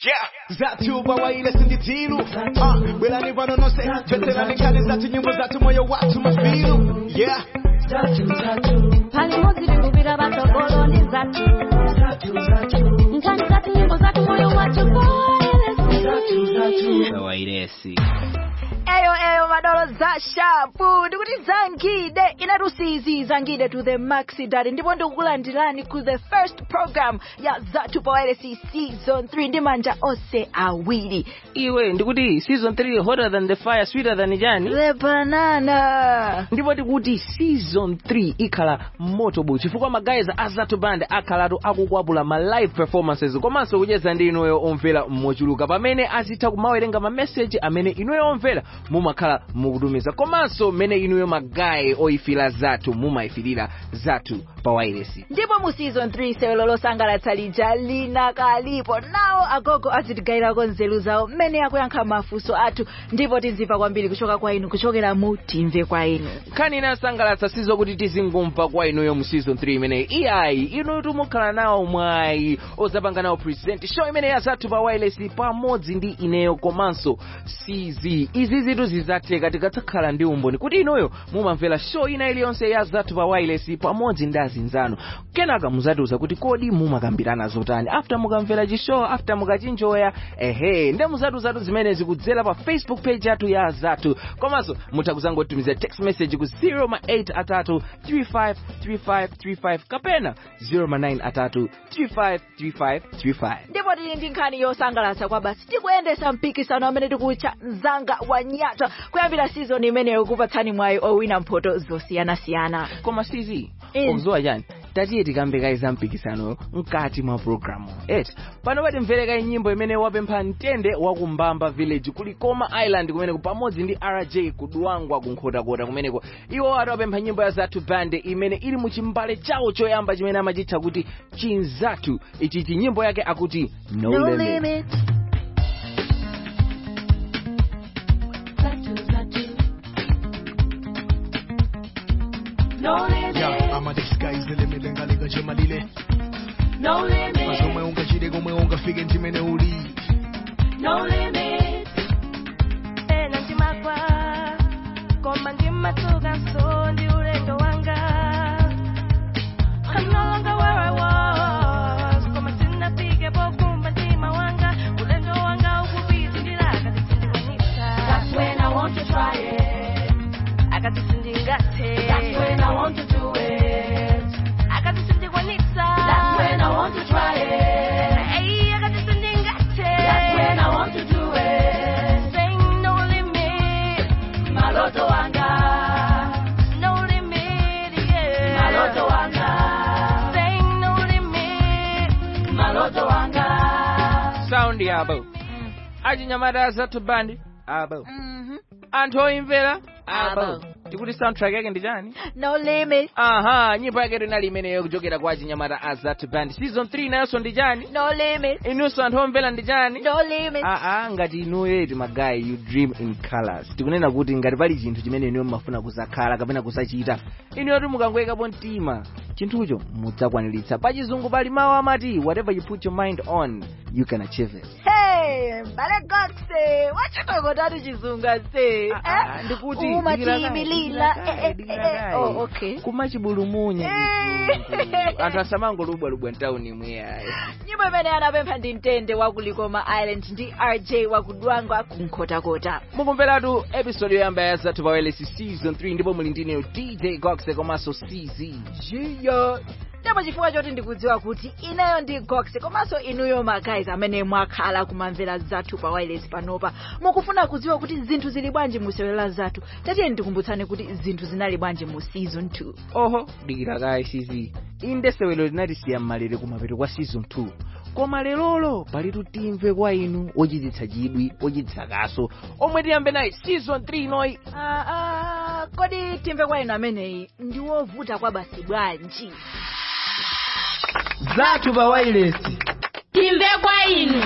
Yeah, zatu bawaile sinditilu uh, Belani pano no se Veterani kali zatu nyimbo zatu moyo watu mafilu Yeah pali modzi tikupita patsogoloni zathu nkhani zathu nyimbo zathu moyo wathu koelesi wairesi eyo eyo madolo za shapu ndikuti zangide inatusizi zangide to the maxi dadi ndipo ndikukulandirani ku the first program ya zathu pawailesi season 3 ndi manja onse awiri iwe ndikuti season 3 hotter than the fire sweeter than chani the banana ndipo tikuti season 3 ikhala motobo chifukwa magayiza a zathu band akhalatu akukwapula ma live performances komanso kucheza ndi inuyo omvera mochuluka pamene azitha kumawerenga ma message amene inuyo omvera mumakhala mukutumiza komanso mmene inuyo magayi oyifira zathu mumayifirira zathu pa wailesi ndipo mu season 3 sewelo losangalatsa lija linakalipo nawo agogo azitigayirako nzeru zawo mmene akuyankha mafunso athu ndipo tizimva kwambiri kuchoka kwa inu kuchokera mu timve kwa inu nkhani inasangalatsa sizokuti tizingumva kwa inuyo mu season 3 imeneyi iyayi inuyo timukhala nawo mwayi ozapanga nawo present show imene ya zathu pa wireless pamodzi ndi ineyo komanso cz izi zitu zizatheka tikatsakhala ndi umboni kuti inuyo mumamvera show ina iliyonse ya zathu pa wireless pamodzi ndi azinzanu kenaka muzatiuza kuti kodi mumakambirana zotani after mukamvera chishow after mukachinjoya ehe nde muzatiuzatu zimene zikudzera pa facebook page yathu ya zathu komanso mutha kuzangotumiza text message ku 08 atatu 353535 kapena 09 atatu 353535 ndipo tili ndi nkhani yosangalatsa kwa basi tikuyendesa mpikisano amene tikutcha mzanga wa nyata kuyambira season imeneyo kupatsani mwayi owina mphoto zosiyanasiyana koma sizi Eh. okuzowa chani tatiye tikambekaiza mpikisanoyo mkati mwa programu eti pano pati mvereka nyimbo imene wapempha mtende wa kumbamba village kuli koma island kumeneko pamodzi ndi rj kuduwangwa kunkhotakota kumeneko iwo ati wapempha nyimbo ya zathu band imene ili mu chimbale chawo choyamba chimene amachitcha kuti chinzathu ichichi nyimbo yake akuti no, no limit. limit no limit Yeah, ama the sky is the limit lengalenga chemalile no limit Mazomwe ungachide komwe ungafike ndimene uli no limit ena ndimagwa koma ndimadzuka so ndi ulendo wanga I'm no longer where I was koma sinafike pokumba mtima wanga ulendo wanga ukupitilira akati sindikwanitsa that's when i want to try it akati sindingathe that's when i want to do it akati sindikwanitsa that's when i want to try it Hey, akati sindingathe that's when i want to do it Saying no limit maloto wanga no limit yeah maloto wanga Saying no limit maloto wanga sound yabo achinyamata zathu band abo anthu oyimvera abo Abo. tikuti soundtrack yake ndi chani no limit aha nyimbo yake inali imeneyo kuchokera kwa achinyamata a zathu band season 3 nayonso ndi chani no limit inunso anthu omvera ndi chani no limit aa ngati inuyo eti magayi you dream in colors tikunena kuti ngati pali chinthu chimene inuyo mumafuna kuzakhala kapena kuzachita inuyo ti mukangoyikapo mtima chinthucho mudzakwaniritsa pachizungu pali mawu amati whatever you put your mind on you can achieve it hey mbale gokse wachitokotatu chizunga se Ah, ah, ndikuti umatimilila eh, eh, eh, oh, okay kumachibulumunya Eh. chizungu. anthu asamangolubwalubwa mtawuni mweyayi nyimbo imene anapempha ndi mtende wa kulikoma island ndi rj wakudwangwa kunkhotakota mukumveratu episode yoyamba ya zathu pawelesi season 3 ndipo muli ndineyo dj goxe komanso cz jiyo ndipo chifukwa choti ndikudziwa kuti ineyo ndi goxe komanso inuyo magayizi amene mwakhala kumamvera zathu pa wireless panopa mukufuna kudziwa kuti zinthu zili bwanji mu sewelo la zathu tatiye ndikumbutsani kuti zinthu zinali bwanji mu season 2 oho dikira kayi cz inde sewelo linatisiya mmalere kumapeto kwa season 2 koma lerolo palitu timve kwa inu ochititsa chidwi ochititsa kaso omwe tiyambe nayi season 3 inoyi ah, ah, kodi timve kwa inu ameneyi ndi wovuta kwa basi bwanji zathu pa wailesi timve kwa inu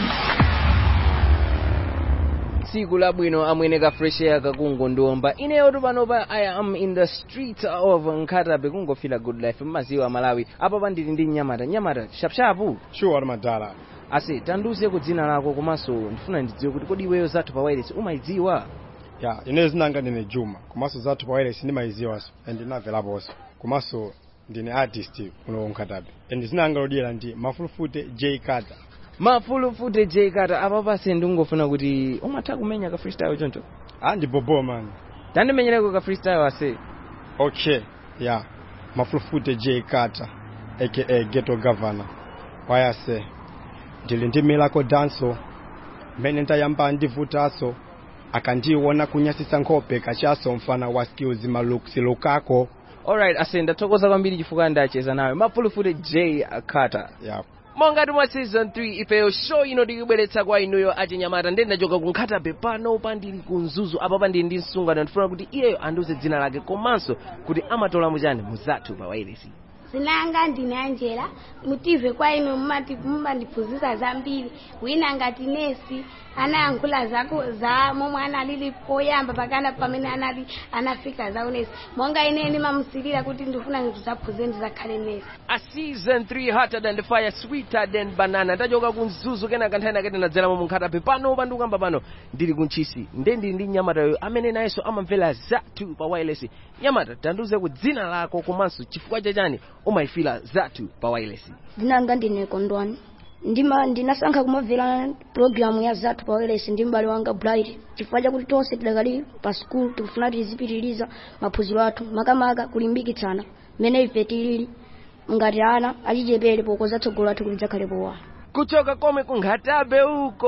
tsiku labwino amwene ka fresh air kakungo ndiomba ineyotu panopa i am in the street of nkhatabe kungofila good life mmaziwa malawi apa pandili ndi nyamata nyamata shapshapu sure madala ase tandiuzeko dzina lako komanso ndifuna ndidziwe kuti kodi iweyo zathu pa wireless umayidziwa ya ine zinanga ndine juma komanso zathu pa wireless ndimayidziwanso and ndinamveraponso komanso ndine artist kuno nkhatabe and zinanga lodyera ndi mafulufute j carter mafulufute j carter apa pase ndingofuna kuti umatha kumenya ka freestyle choncho ah ndi bobo man tandimenyereko ka freestyle ase okay ya mafulufute j carter aka ghetto governor wayase ndili ndi milako danso mmene ndayamba ndivutaso akandiona kunyasisa nkhope kachaso mfana wa skills maluksi lukako alright ase ndathokoza kwambiri chifukwa ndacheza nawe mafulufute j carter ya mongati mwa season 3 ifeyo show ino tikubweretsa kwa inuyo achinyamata ndi ndachoka kunkhatabe pano pandili kunzuzu apa pandili ndi msungano ndifuna kuti iyeyo andiuze dzina lake komanso kuti amatola muchani muzathu pa wairesi zinanga ndine angela mutive kwa inu mumati mumandiphunzitsa zambiri wina ngati nesi anayankhula zako za momwe analili poyamba pakana pamene anali anafika za unesi monga ine ndimamusilira kuti ndifuna ndizaphunzire ndizakhale nesi a season 3 hotter than the fire sweeter than banana ndachoka kunzuzu kena kanthani akati ndadzeramo munkhatabe pano pandikamba pano ndili kuntchisi nde ndili ndi nyamatayo amene nayenso amamvera zathu pa wireless nyamata tandiuze ku dzina lako komanso chifukwa chachani umayifira zathu pa wireless dzinanga ndine kondwani ndima ndinasankha kumamvera programu ya zathu pa wireless ndi m'bale wanga bright chifukwa chakuti tonse tidakali pa skulu tikufuna tizipitiriza maphunziro athu makamaka kulimbikitsana mmene ife tilili ngati ana achichepere pokoza tsogolo athu kuti lidzakhale powala kuchoka komwe kunkhatabe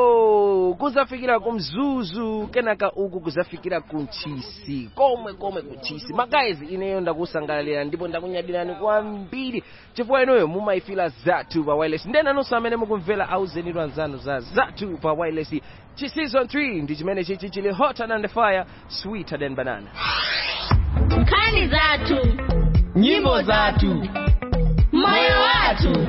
uko kuzafikira kumzuzu kenaka uku kuzafikira kuntchisi komwe komwe kuntchisi magayizi ineyo ndakusangalalira ndipo ndakunyadirani kwambiri chifukwa inuyo mumayifira zathu pa wireless ndenanonso amene mukumvera auzenitu anzanu za zathu pa wireless chi season 3 ndi chimene chichi chili hotter than the fire sweeter than banana nkhani zathu nyimbo zathu moyo wathu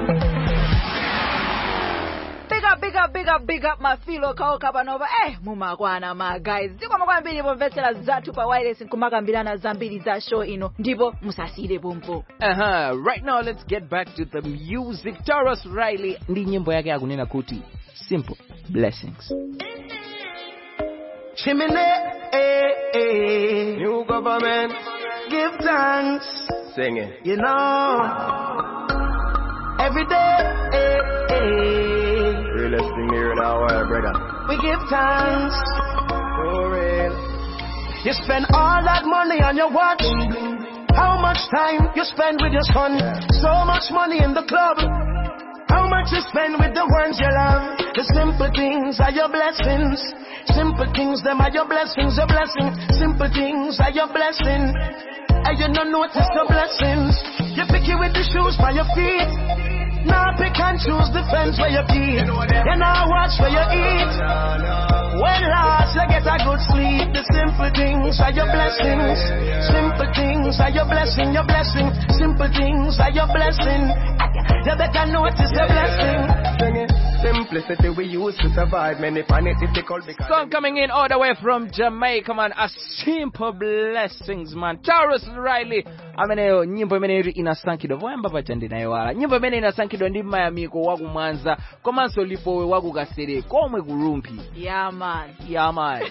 big up big up big up big up mafilo kaoka panopa eh mumakwana ma guys zikomo kwambiri pomvetsera zathu pa wireless nkumakambirana zambiri za show ino ndipo musasire pompo uh-huh. right now let's get back to the music taurus riley ndi nyimbo yake akunena kuti simple blessings Chimney, eh, eh. New government, give thanks. Sing it. You know, every day, eh, eh. Realest thing here now, uh, brother. we give thanks. For real. You spend all that money on your watch. How much time you spend with your son? So much money in the club. How much you spend with the ones you love? The simple things are your blessings. Simple things, them are your blessings, your blessing. Simple things are your blessing. And you don't notice your blessings. You pick it with the shoes by your feet. Now pick and choose the fence where you keep. You now watch where you eat. When last you get a good sleep, the simple things are your blessings. Simple things are your blessing, your blessing. Simple things are your blessing. You better notice your blessing. Sing it. Simplicity we use to survive. Many find it difficult because. Song coming in all the way from Jamaica, man. A simple blessings, man. Taurus Riley. ameneyo nyimbo imeneyo inasankhidwa poyamba paja ndinayiwala nyimbo imene inasankhidwa ndi mayamiko wa kumwanza komanso lipowe wa kukasere komwe kulumphi yeah man yamayi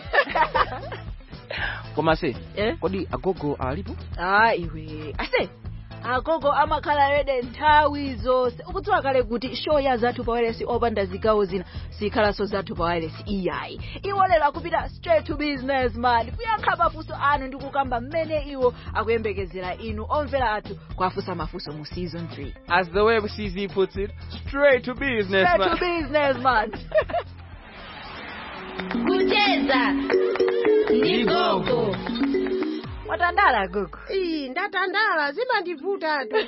koma se eh? kodi agogo alipo ah iwe ase agogo amakhala rede nthawi zonse ukudziwa kale kuti show ya zathu pa wireless opanda zigawo zina sikhalanso zathu pa wireless iyayi iwo lero akupita straight to business man kuyankha mafunso anu ndi kukamba mmene iwo akuyembekezera inu omvera athu kwafunsa mafunso mu season 3 as the way cz puts it straight to business straight man. to business man kucheza ndi gogo watandala gogo Ii, ndatandala zimandivuta tu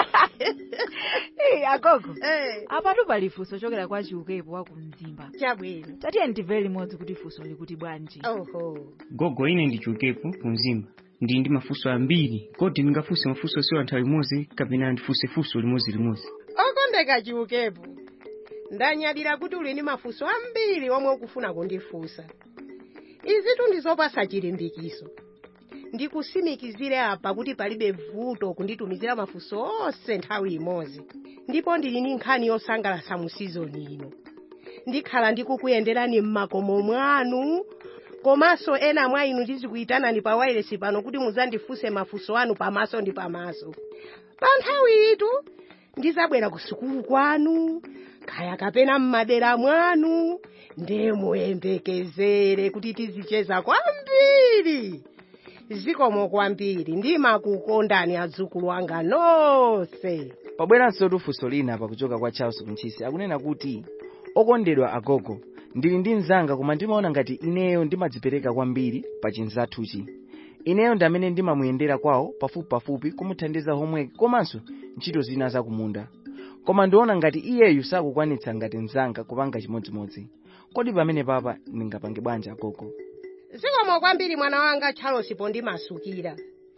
Hey, agogo Eh, apatu pali funso chokera kwa chiukepo wa kumzimba chabwino tatiye ndimvere limodzi kuti funso likuti bwanji oho gogo ine ndichukepo kunzimba ndili ndi mafunso ambiri kodi ndingafunse mafunso siwa nthawi imodzi kapena ndifunse funso limodzi okondeka chiukepo ndanyadira kuti uli ndi mafunso ambiri omwe ukufuna kundifunsa izitu ndizopasa chilimbikiso ndikusimikizire apa kuti palibe vuto kunditumizira mafunso onse nthawi imodzi ndipo ndili ndi nkhani yosangalatsa mu sizoni ino ndikhala ndikukuyenderani m'makomo mwanu komanso ena mwa inu ndizikuyitanani pa wailesi pano kuti muzandifunse mafunso anu pamaso ndi pamaso pa nthawi itu ndizabwera ku sukulu kwanu kaya kapena m'madera mwanu ndiye muyembekezere kuti tizicheza kwambiri zikomo kwambiri ndimakukondani adzukulu anga nonse pabweranso tufunso lina pakuchoka kwa charles kunchisi akunena kuti okondedwa agogo ndili ndi mnzanga koma ndimaona ngati ineyo ndimadzipereka kwambiri pa chinzathuchi ineyo ndi amene ndimamuyendera kwawo pafupipafupi kumuthandiza homework komanso ntchito zina zakumunda koma ndiona ngati iyeyu sakukwanitsa ngati mnzanga kupanga chimodzimodzi kodi pamene papa ndingapange bwanji agogo zikomo kwambiri mwana wanga charles pondimasukira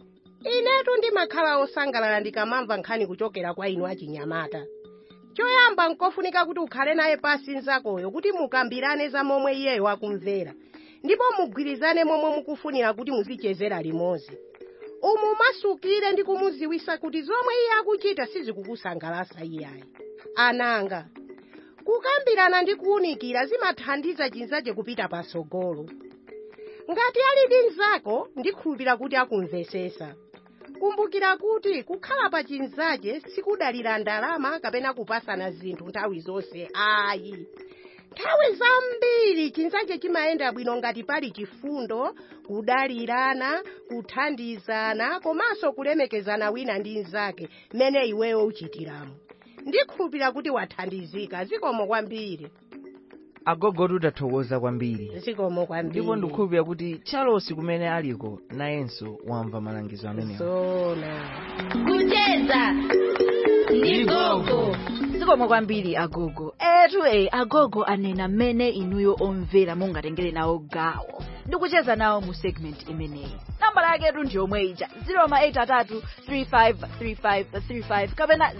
inetu ndimakhala osangalala ndikamamva nkhani kuchokera kwa inu achinyamata choyamba nkofunika kuti ukhale naye pasi nzakoyo kuti mukambirane za momwe iyeyo akumvera ndipo mugwirizane momwe mukufunira kuti muzichezera limodzi umu masukire ndi kumuziwisa kuti zomwe iye akuchita sizikukusangalasa iyayi ananga kukambirana ndi kuwunikira zimathandiza chinzache kupita patsogolo ngati ali ndi mnzako ndikhulupira kuti akumvesesa kumbukira kuti kukhala pa chinzache sikudalira ndalama kapena kupasana zinthu nthawi zonse ayi nthawi zambiri chinzache chimayenda bwino ngati pali chifundo kudalirana kuthandizana komanso kulemekezana wina ndi mnzake mmene iweyo uchitiramo ndikhulupira kuti wathandizika zikomo kwambiri agogo tutathokoza kwambiri zikomo kwambiri ndipo ndikhulupira kuti charles kumene aliko nayenso wamva malangizo amenewa zona kucheza ndi gogo zikomo kwambiri agogo etu e agogo anena mmene inuyo omvera mungatengere nawo gawo ndikucheza nawo mu segment imeneyi nambala yaketu ndi yomwe ija 083353535 kapena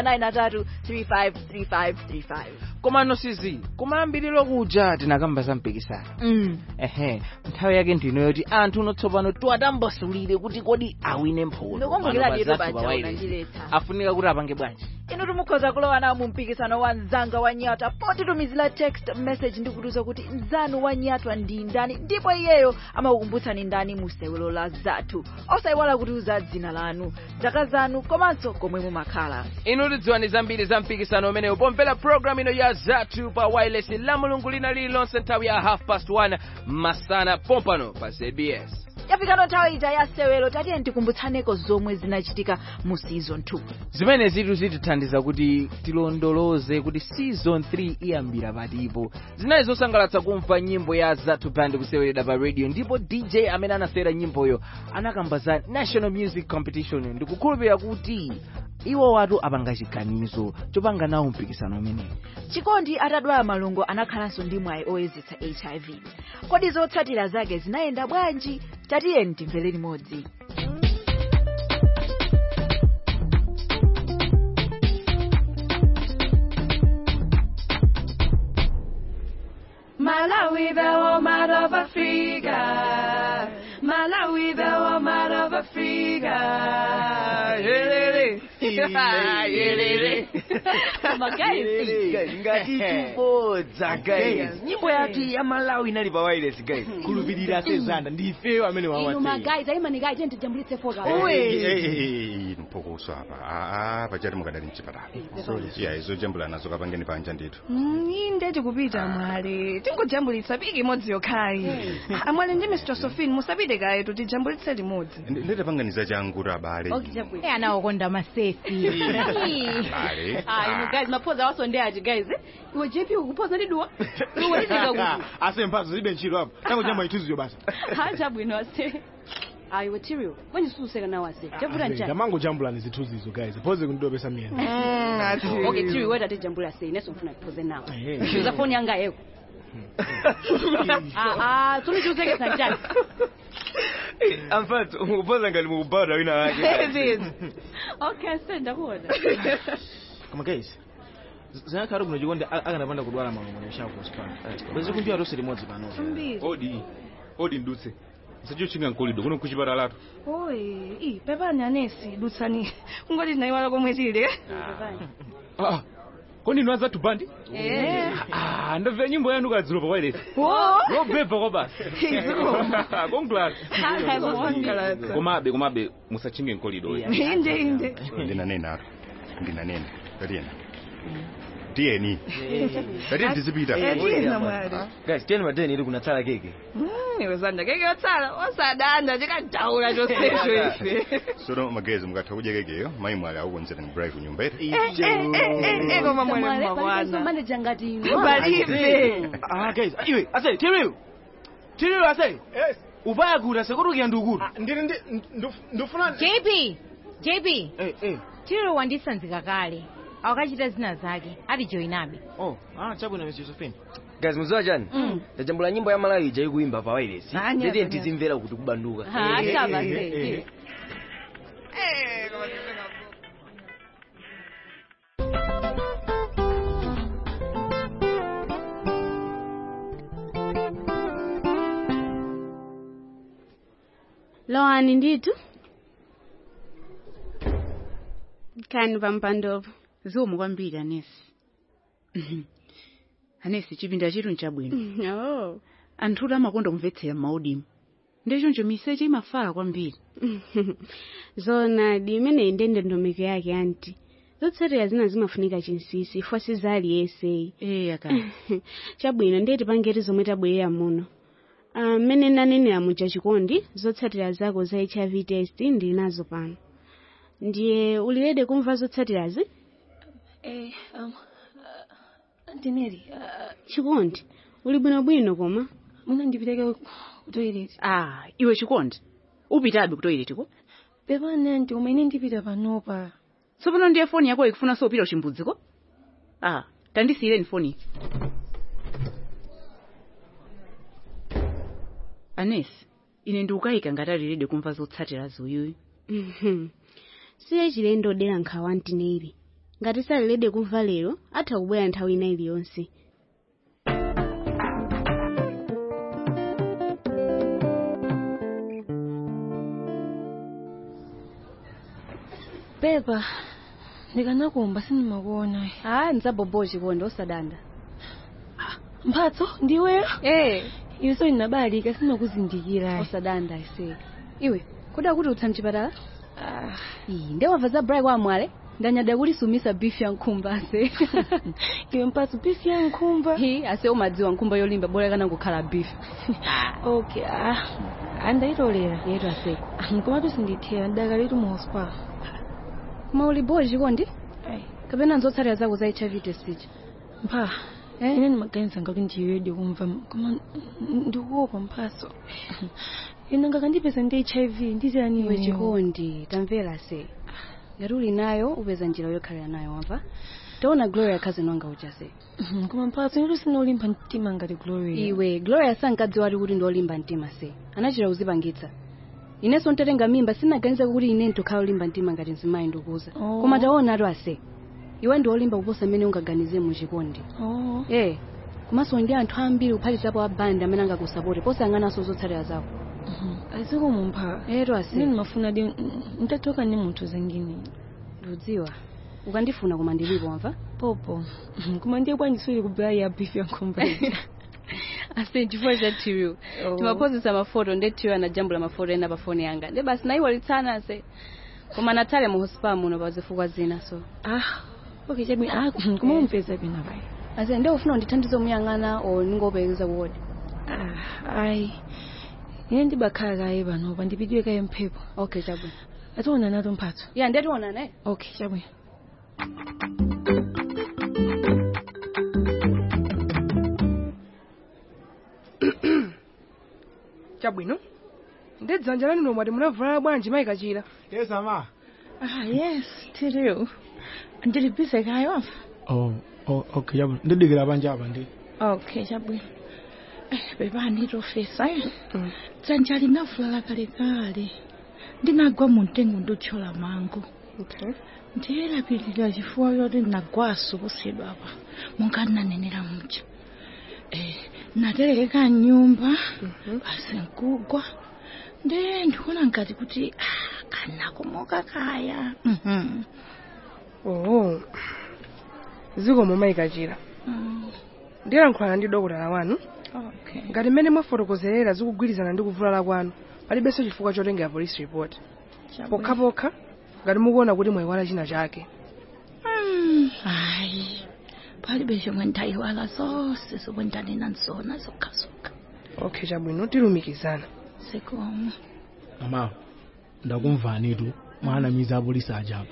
093353535 koma nosizi kumayambiriro kuja tinakamba za mpikisano mm. ehe nthawi yake ndino yoti anthu notsopano tiwatambasulire kuti kodi awine mphoto Ndikumbukira Pano lero pazathu baja pa wireless. unandiletsa. afunika kuti apange bwanji inu timukhoza kulowa nawo mu mpikisano wa mzanga wa nyatwa potitumizira text message ndi kutiuza kuti mzanu wa nyatwa ndi ndani ndipo iyeyo amakukumbutsani ndani mu sewelo la zathu osayiwala kutiuza dzina lanu zaka zanu komanso komwe mumakhala inu tidziwani zambiri za mpikisano umenewu pomvera programu ino ya zathu pa wireless la mulungu lina lililonse nthawi ya half past 1 masana pompano pa zbs yafikano nthawi ija ya sewelo tatiye tikumbutsane zomwe zinachitika mu season 2 zimene zitu zitithandiza kuti tilondoloze kuti season 3 iyambira patipo zinali zosangalatsa kumva nyimbo ya zathu band kuseweredwa pa radio ndipo dj amene anasewera nyimboyo anakamba za national music competition ndikukhulupirira kuti iwo watu apanga chiganizo chopanga nawo mpikisano umenewu chikondi atadwala malungo anakhalanso ndi mwayi oyezetsa hiv kodi zotsatira zake zinayenda bwanji tatiyeni timvere limodzi Malawi, the woman of Africa. Malawi, the woman of Africa. Yelele. Yelele. ngati tubodza guys nyimbo yathu ya malawi inali pa wireless guys khulupirira sezanda ndi ifeyo amene inu wawa magayi ayimani tiyeni tijambulitse foka mphokoso apa aa pachati mukadali mchipatala ya izo jambula nazo kapangeni panja ndithu inde tikupita mwale tingojambulitsa piki imodzi yokhayi amwale ndi mr sofin musapite kaye tijambulitse limodzi ndete panganiza changu abale Eh, anawokonda masefi Abale. Ah, inu guys maphoza wasondeaji guys eh? iwe jp ukuphoza ndiduwa iwe izika kuti ase mphatso zilibe ntchito apo tangochamba ituziyo basa hacha bwino ase ah iwe tirio kwenye suseka nawo ase chavuta njani tamango jambulani zithuzizo guys phoze kundidobesa miyena okay tirio weta tijambula sei neso mfuna kuphoze nawo uza foni yanga yeko ah ah tuni chuzekesa njani amfatso ukupoza ngati mukubhadwa wina wake okay senda kuona koma guys zinakhala kuno chikondi a- akanapanda kudwala malungo yashako kusipana bwezi kundiwa tonse limodzi pano odi odi ndutse msachochinga nkolido kuno kuchipatalatu oyi i pepani anesi dutsani kungoti tinayiwala komwe tili Ah, kodi inu azathu bandi Eh. Ah, ndamvera nyimbo yanu kadzulo pa wireless Wo. yobhebha kwa basi congrats Congrats. komabe komabe musachinge mkolido Inde, inde. ndinanena apo ndinanena tatiena tiyeni tatiye tizipita guys tiyeni mateni ili kunatsala keke iwe zanda keke yotsala osadanda chikadaula chonsecho ife sono magezi mukatha kudya kekeyo mayi mwale akukonzera ni bribe kunyumba iti koma mwene mmakwana manager ngati Palibe. Ah, guys, iwe, ase, tiriwe. Tiriwe ase. Yes. Ubaya kula sekurukia ndukuru. Ndiri ndi ndufuna JP, JP. Eh, eh. Tiro wandisanzika kale. Akachita zina zake. Ati joinabe. Oh, ah, chabwino Miss Josephine. guys muziwa chani Mm. tajambula nyimbo ya malawi ija ikuimba pa wireless Nani nditiye hapa, tizimvera kuti kubanduka Ha, acha basi. lowani ndithu kani pampandopo zikomo kwambiri anesi anesi chipinda chitu nchabwino oh. anthutu amakonda kumvetsera m'maudimu ndechoncho miseche imafala kwambiri zonadi imeneyi ndi ndondomeko yake anti zotsatira zina zimafunika chinsisi ifwa sizali yeseyi eya ka chabwino ndiye tipangeti zomwe tabwerera muno Ah, mmene nanenera muja chikondi zotsatira zako za hiv test ndili nazo pano ndiye ulilede kumva zotsatirazi Eh, um, Antineri, chikondi uli bwinobwino koma mwina ndipiteke ku toilet. ah iwe chikondi upitabe ku toilet ko Pepani anti umene ndipita panopa. tsopano ndiye foni yako ikufuna sopita uchimbudziko ah tandisiyireni foni anesi ine ndikukayika ngati alilede kumva zotsatira zoyuyu Mhm. siye chilendo odera nkhawa antineri ngati salilede kumva lero atha kubwera nthawi ina iliyonse Pepa, ndikanakumba sindimakuona. Ah, nzabobo chikondi osadanda. Mphatso, ndiweyo? Eh. Iwe so inabalika sinakuzindikira. Osadanda ise. Iwe, kuda kuti utsa mchipatala? Ah, iyi ndewamva za Brian kwa mwale? ndanyada kulisumisa beef ya nkhumba ase. Iwe mphatso beef ya nkhumba? Hi, ase umadziwa nkhumba yolimba bora kana kukhala beef. Okay, ah. Andayitolera. Yetu ase. Nkomatu sindithera ndakalitu mu hospital. Koma uli boy chikondi? Kapena nzotsatira zako za HIV test ichi. Mpha, ine ndimaganiza ngati ndiwedi kumva koma ndikuopa mphatso. Ine ngakandipeza ndi HIV ndiziyani Iwe chikondi, tamvera se. Ngati uli nayo upeza njira yokhalira nayo wamva? Taona Gloria cousin wanga uchase. Koma mphatso ine sinolimba mtima ngati Gloria. Iwe Gloria sankadziwa ali kuti ndolimba mtima se. Anachita kuzipangitsa. Inenso ntatenga mimba sinaganiza kuti ine ntokhala olimba mtima ngati mzimayi ndikuza. Oh. Koma taona atu ase. Iwe ndi olimba kuposa mmene ungaganize mu chikondi. Oh. Eh. Komanso ndi anthu ambiri kuphatikizapo abandi amene angakusapoti posayang'ananso zotsatira zako. Aziko mumpha. Ero ase. Ine ndimafuna di ndatoka ndi munthu zingine. Ndudziwa. Ukandifuna koma ndilipo wamva? Popo. Koma ndiye bwanjisuli kubaya ya beef ya nkhumba. ase chifukwa cha tirio Oh. timapozesa mafoto nde tirio anajambula mafoto ena pa foni yanga nde basi naiwalitsana ase koma natale mu hospital muno pa zifukwa zina so ah okay chabi ah koma umpeza pena pai ase nde ufuna undithandize umuyang'ana o ningopekeza kuwodi ah ayi ine ndibakhala kaye panopa ndipitiwe kaye mphepo okay chabwino ationa nato mphatso ya nde tionana eh okay chabwino chabwino ndedzanja lanu mwati munavala bwanji mayikachira yes ama ah yes tiriu ndilibise kayo oh, oh okay yabo ndidikira banje apa ndi okay chabwino eh beba nditofesa dzanja linavulala kalekale ndinagwa mu mtengo ndotchola mango okay ndiyelapilira chifuwa choti nagwaso kusidwapa monga ndinanenera muja eh natereka nyumba basi nkugwa nde ndikuona ngati kuti ah, kanakomoka kaya mhm oh zikomo mayikachira ndiyankhulana ndi dokotala wanu okay ngati mmene mwafotokozerera zikugwirizana ndi kuvulala kwanu palibenso chifukwa chotengera police report pokhapokha ngati mukuona kuti mwayiwala china chake Mm, hayi palibe chomwe ndayiwala zonse zomwe ndanena nzona zokhazokha okay chabwino tilumikizana zikomo mama ndakumvanitu mwanamiza apolisi ajapo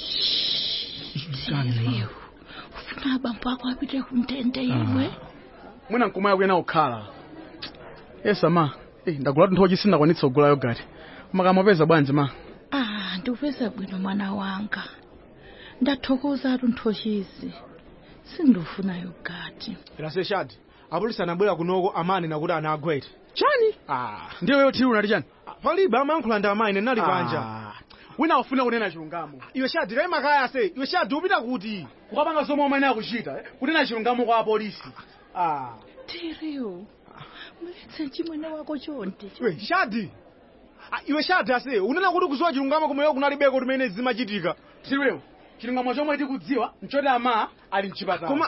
Tiriu, ufuna abambo ako apite kumtende iwe mwina nkumaya kuyena kukhala yesa ma eh, ndagula tunthochi sindakwanitsa kugula yogati makamapeza bwanji ma ah ndikupeza bwino mwana wanga ndathokoza tunthochizi sindifuna yogati raseshadi apolisi anabwera kunoko amani nakuti anagwete chani ah. ndiyo yothiru unati chani palibe amayankhula ndi amayi nenali panja wina ufuna kunena chilungamo iwe shadi lai makaya se iwe shadi upita kuti ukapanga zomwe umayenera kuchita eh, kunena chilungamo kwa apolisi ah. tiriu muletse chimwene wako chonde iwe shadi Ah, iwe shadi ase unena kuti kuzowa chilungamo kumweyo kunalibeko timene zimachitika tiriwewo chilungamo chomwe tikudziwa nchoti ama ali mchipatala koma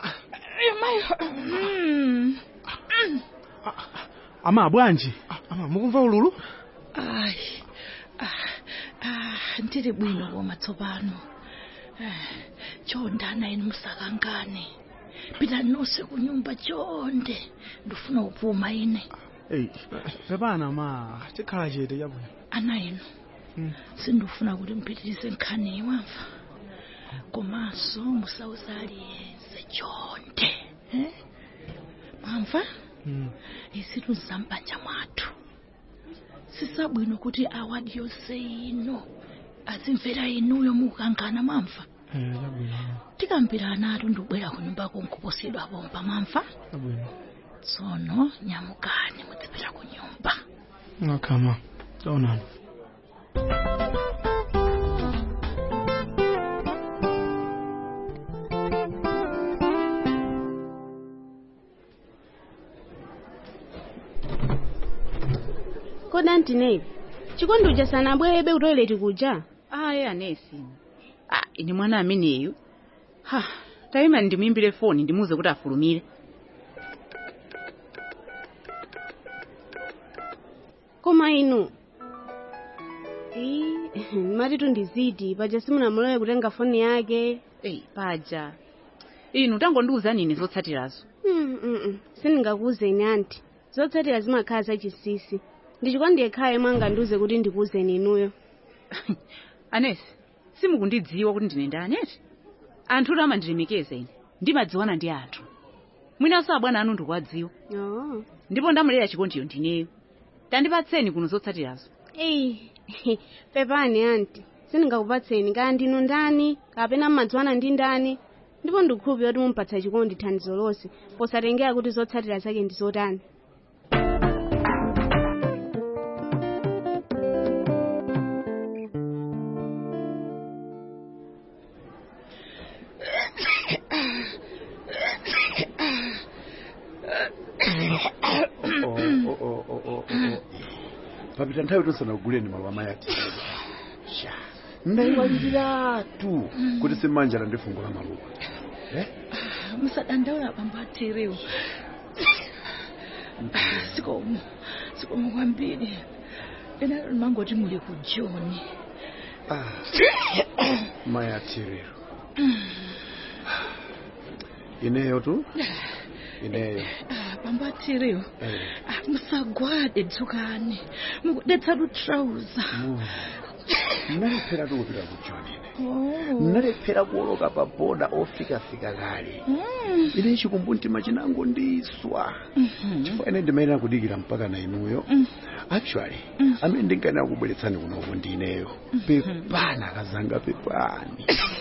ama bwanji ama mukumva ululu ayi ah, ah, ndili bwino koma tsopano Eh, chonde ana inu musakangane pitani nonse kunyumba chonde ndifuna kupuma ine Ei, pepana ma tikhala chete chabwino ana inu sindifuna kuti mpitirize nkhani wamva komanso musauza aliyense chonde eh? mwamva izitu zampanja mwathu sisabwino kuti awadi yonse ino azimvera inuyo mukukangana mwamva tikambirana atu ndibwera kunyumbako nkuposedwa pompa mwamva tsono nyamukani mudzipita kunyumba akama taonani koda ntineyi chikondi uja sanabwerebe ku toilet kuja ayi anesi ah, ine mwana ameneyu ha tayima ndimuimbire foni ndimuze kuti afulumire koma inu Ii, mati tundiziti paja simunamulole kutenga foni yake Ei, paja inu tangondiuza nini zotsatirazo Mm, mm, mm. sindingakuuzeni anti zotsatira zimakhala zachisisi ndichikondi yekhayo mwanga ndiuze kuti ndikuuzeni inuyo anesi simukundidziwa kuti ndine ndani eti anthu oti amandilemekeza ine ndimadziwana ndi anthu mwinanso abwana anu ndikuwadziwa oh. ndipo ndamulera chikondiyo ndineyo tandipatseni kuno zotsatirazo eyi pepani anti sindingakupatseni kaya ndinu ndani kapena mmadziwana ndi ndani ndipo ndikukhulupirira kuti mumpatsa chikondi thandizo lonse posatengera kuti zotsatira zake ndi zotani papita nthawi tosanaguleni malo amayati ndayiwaliratu kuti simanjala ndi fungo la maluwa musadandaula bambo atiriwo sikomo sikomo kwambiri ena mangoti muli ku joni mayatiriro ineyo tu ineyo bambo atiriwo Eh, musagwade dzukani mukudetsa lutrauza ndalephera tukupita ku joni ndalephera kuoloka pa boda ofikafika kale ine chikumbumtima chinango ndiswa chifukwa ine ndimayenera kudikira mpaka na inuyo actually amene ndinkanena kubweretsani kunoko ndi ineyo pepana kazanga pepani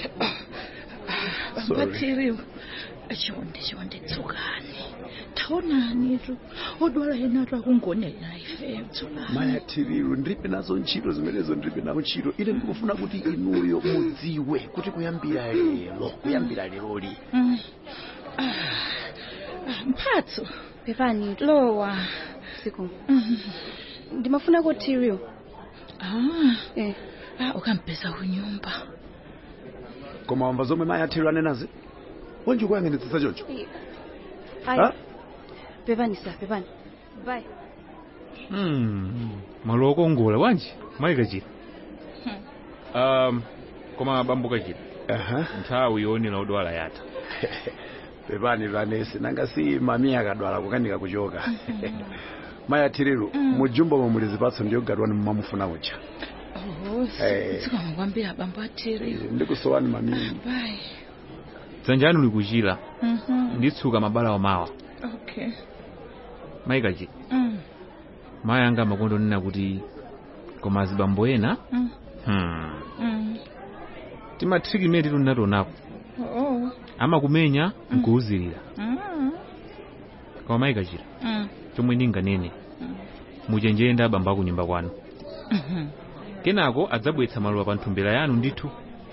bambo Sorry. atiriwo chonde chonde dzukani taonani tu odwala enatu akungonera ife dzukani mayatiriro ndilibe nazo ntchito zimenezo ndilibe nazo ntchito ine ndikufuna kuti inuyo mudziwe kuti kuyambira lero kuyambira leroli Mm. Ah, ah, mphatso pepani lowa siku ndimafuna kotirio ah eh ah ukampeza kunyumba koma wamva zomwe mayatiriro anenazi wanji kuyang'anitsitsa choncho ayi Ha? pepani sa pepani bye Hmm, malo okongola wanji mayi kachira um, koma bambo kachira nthawi yoonera odwala yatha pepani vanesi nanga si mami akadwala kukanika kuchoka mayi athiriru mujumbomo muli zipatso ndiyogadwani mmamufuna uja Eh. zikomo kwambiri abambo athiri ndikusowani mami bye dzanjani uli kuchira Mhm. nditsuka mabala omawa okay mayi kachira Mm. mayi anga amakondo nena kuti koma azibambo ena Mm. hmm. Mm. timathiki imene tili natonapo Oh. amakumenya nkuwuzirira Mm. koma mayi kachira Mm. chomwe ndinganene muchenjere ndi abambo aku nyumba kwanu Mhm. kenako adzabweretsa maluwa pa nthumbira yanu ndithu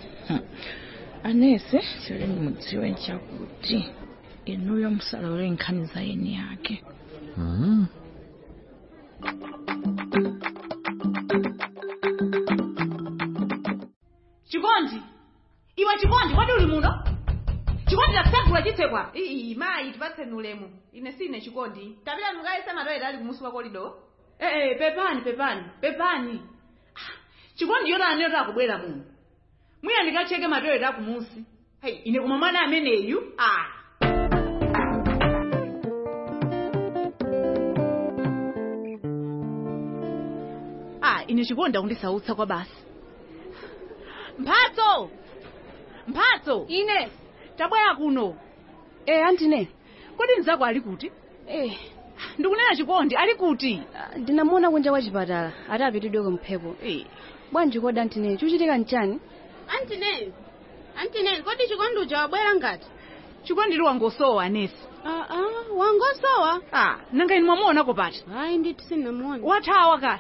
anese chili mudziwe nchakuti inuyo musalole nkhani za eni yake mm. chikondi iwe chikondi kodi uli muno chikondi takusagula chitsekwa iyi mayi tipatseni ulemu ine sine chikondi tapita mukayese matoyeta ali kumusi kwa kolido ee pepani pepani pepani Ah, chikondi yotani yoti akubwera muno mwiya ndikacheke matoyeta akumusi hey, ine koma mwana ameneyu ah. ah ine chikondi akundisautsa kwa basi mphatso mphatso ine tabwera kuno e antine kodi mzako ali kuti e ndikunena chikondi ali kuti ndinamuona kunja kwa chipatala ati apitidwe kumphepo bwanji kodi antine chuchitika nchani antine antine kodi chikondi uja wabwera ngati chikondi li wangosowa anesi aa wangosowa ah nanga inu mwamuonako pati hayi nditi sinamuona wathawa ka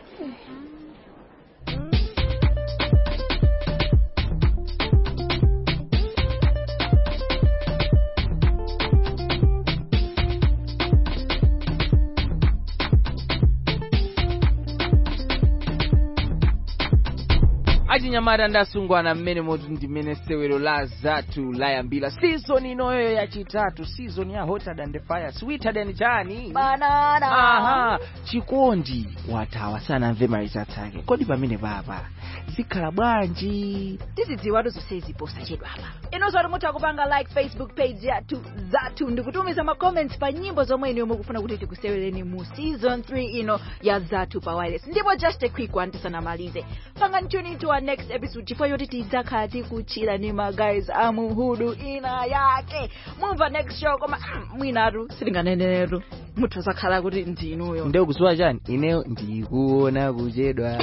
achinyamata ndasungwana mmene moti ndimene sewero la zathu layambira season inoyo yachitatu season ya hotter than the fire sweeter than chani banana aha chikondi wathawa sanamve malizatsi ake kodi pamene papa zikhala bwanji tizidziwatu zonse ziposa chedwa apa inonso ati mutha kupanga like facebook page yathu zathu ndikutumiza ma comments pa nyimbo zomwe iniyo mukufuna kuti tikusewereni mu season 3 ino ya zathu pa wireless ndipo just a quick one tisanamalize pangani tune into our next episode chifukwa choti tidzakhala tikuchira ni magays amuhudu ina yake mumva next show koma mm, mwinatu sitinganeneretu mutha zakhala kuti ndinuyo ndekuziwa chani ineyo ndikuona kuchedwa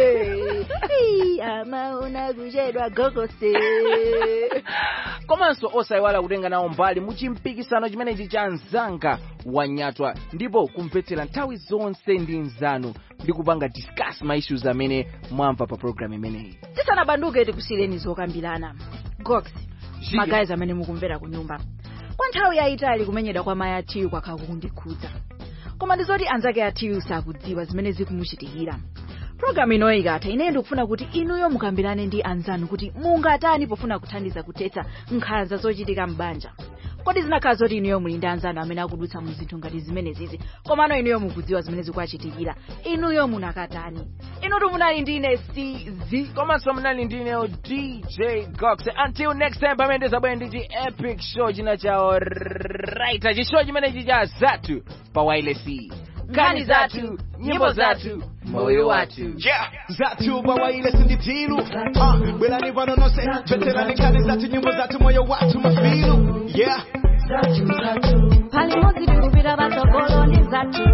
amaona kuchedwa gogose komanso osayiwala kutenga nawo mbali mu chimpikisano chimenechi cha mzanga wanyatwa ndipo kumvetsera nthawi zonse ndi mzanu ndi kupanga discuss ma issues amene mwamva pa program imeneyi tisanabanduke tikusiyireni zokambirana gox magazi amene mukumvera ku nyumba kwa nthawi yayitali kumenyedwa kwa mayi athiyu kwakhala kukundikhudza koma ndizoti anzake athiyu sakudziwa zimene zikumuchitikira programu inoyi ikatha ine ndikufuna kuti inuyo mukambirane ndi anzanu kuti mungatani pofuna kuthandiza kuthetsa nkhanza zochitika m'banja kodi zinakhala zoti inuyo muli ndi anzanu amene akudutsa mu zinthu ngati zimenezizi komano inuyo mukudziwa zimene zikuwachitikira inuyo munakatani inutu munali ndi ine cz komanso munali ndineyo dj gox until next time pamene ndizabwera ndi chi epic show china chawo right chishow chimenechi cha zathu pa wailesi Nkhani zathu, nyimbo zathu, moyo wathu. Yeah, zathu pa wailesi ndi tilu uh, bwerani pano nonse tveterani nkhani zathu nyimbo zathu moyo wathu mafilu yeah pali modzi tikupita patsogolo ndi zathu